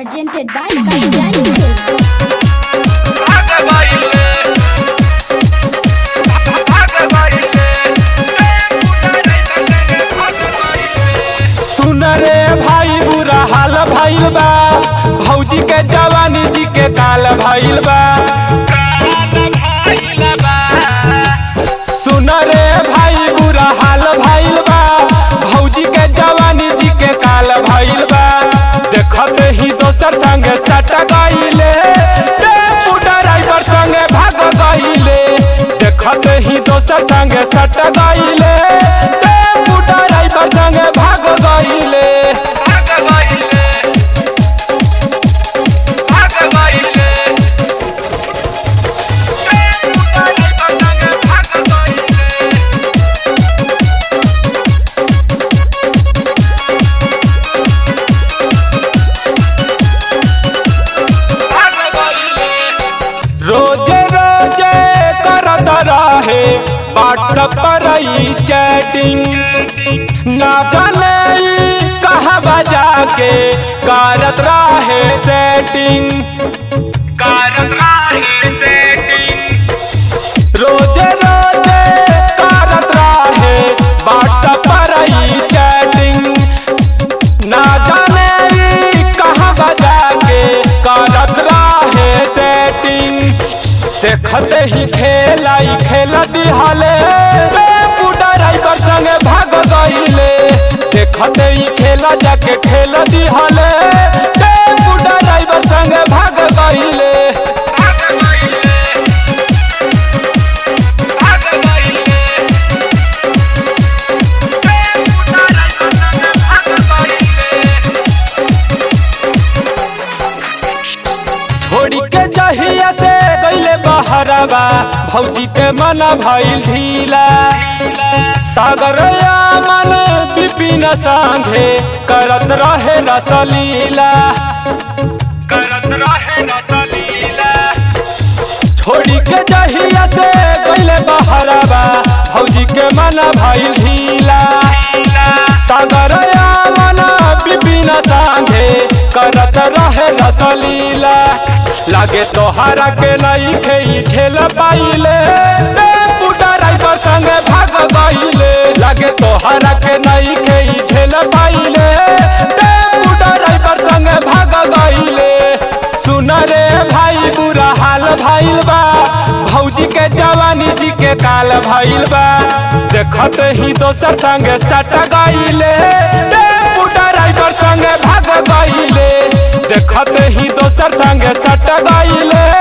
presented by Guidance. सुन रे भाई बुरा हाल भइल बा भौजी के जवानी जी के काल भइल बा सुन रे भाई बुरा हाल भइल बा भौजी के जवानी जी के काल भइल बा देखत ही दोसर संगे सट गइले टेम्पू ड्राइवर संगे भाग गइले देखत ही दोसर संगे सट गइले टेम्पू ड्राइवर संगे भाग गइले रोजे रोजे करत रहे व्हाट्सएप पर ई चैटिंग ना जाने ई कहाँ जाके करत रहे सेटिंग करत रहे सेटिंग रोजे रोजे करत रहे व्हाट्सएप पर ई चैटिंग ना जाने ई कहाँ बजा के करत रहे सेटिंग देखते ही खेला ही खेला दिहाले टेम्पू ड्राइवर संगे भाग गइले देखते ही खेला जाके खेल दिहाले टेम्पू ड्राइवर संगे भाग गइले छोड़ी के जहिया से गइले बहरवा भौजी के मन भइल ढीला सागर मन विपिन संगे करत रहे रसलीला करत रहे रसलीला छोड़ी के जहिया से गइले बहरवा भौजी के मन भइल ढीला सागर मन विपिन संगे करत रहे रसलीला लागे तोहरा के नहीं खेई झेल पाइले टेम्पू ड्राइवर संगे भाग गइले लागे तोहरा के नहीं खेई झेल पाइले टेम्पू ड्राइवर संगे भाग गइले सुन रे भाई बुरा हाल भइल बा भौजी के जवानी जी के काल भइल बा देखत ही दोसर संगे सट गइले टेम्पू ड्राइवर संगे भाग गइले देखत ही दोसर संगे सट गइले